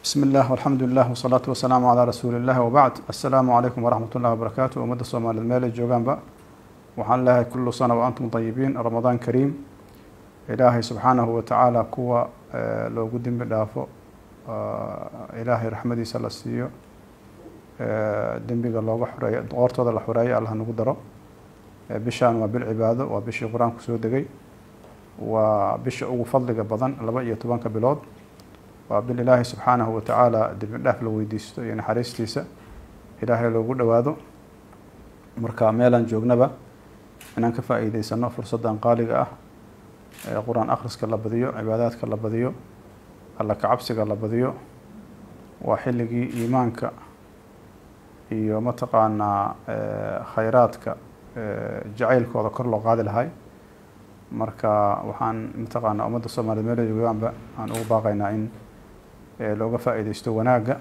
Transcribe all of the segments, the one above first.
bismi illah alxamdu lilah wasalaatu wasalaamu calaa rasuuli illah wabacd assalaamu calaykum waraxmat ullahi wabarakaatu ummadda soomaaliyeed meel ay joogaanba waxaan leeyahay kullu sana wa antum tayibiin ramadaan kariim ilaahay subxaanahu watacaala kuwa loogu dembi dhaafo ilaahay raxmadiisa la siiyo dembiga looga xoreeyo qoortooda la xoreeyo allah nagu daro bishaan waa bil cibaado waa bishii qur-aanku soo degay waa bisha ugu fadliga badan laba iyo tobanka bilood waa bil ilaahay subxaanahu watacaala dembi dhaaf la weydiisto iyo naxariistiisa ilaahay loogu dhowaado marka meelaan joognaba inaan ka faa'iideysano fursaddan qaaliga ah ee qur-aan akhriska la badiyo cibaadaadka la badiyo alla kacabsiga la badiyo waa xilligii iimaanka iyo mataqaanaa khayraadka jacaylkooda kor loo qaadi lahay marka waxaan mataqaanaa ummadda soomaaliyed meela joogaanba aan ugu baaqaynaa in looga faa'iideysto wanaagga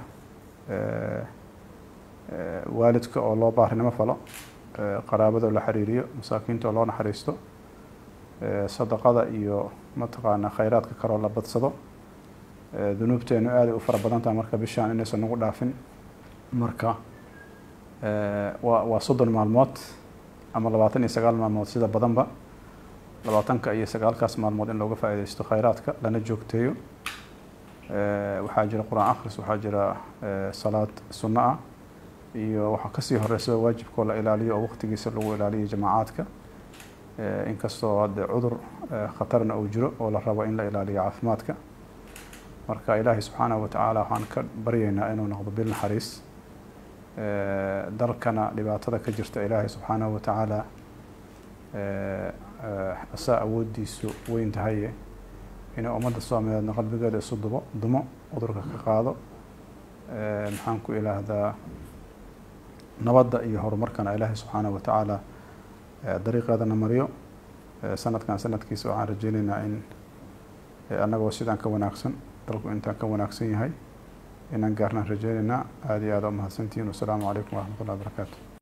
waalidka oo loo baarinimo falo qaraabada oo la xiriiriyo masaakiinta oo loo naxariisto sadaqada iyo mataqaanaa khayraadka kaloo la badsado dunuubteenu aaday u fara badan tahay marka bishaan inaysan nagu dhaafin marka waa waa soddon maalmood ama labaatan iyo sagaal maalmood sida badanba labaatanka iyo sagaalkaas maalmood in looga faa'iideysto khayraadka lana joogteeyo waxaa jira qur-aan akhris waxaa jira salaad sunno ah iyo waxaa kasii horeysa waajibkoo la ilaaliyo oo waqtigiisa lagu ilaaliyo jamaacaadka inkastoo hadde cudur khatarna uu jiro oo la rabo in la ilaaliyo caafimaadka marka ilaahay subxaanahu watacaala waxaan ka baryaynaa inuu noqdo bil naxariis dalkana dhibaatada ka jirta ilaahay subxaanahu watacaala asaa awooddiisu weyn tahaye inay ummadda soomaaliyeedna qalbigeeda isu dubo dumo cudurka ka qaado maxaan ku ilaahdaa nabadda iyo horumarkana ilaahay subxaanahu watacaala dariiqeedana mariyo sanadkan sanadkiisa waxaan rajeyneynaa in annagoo sidaan ka wanaagsan dalku intaan ka wanaagsan yahay inaan gaarnaan rajeyneynaa aada iyo aada u mahadsantihiin wasalaamu calaykum waraxmat ullahi wabarakaatu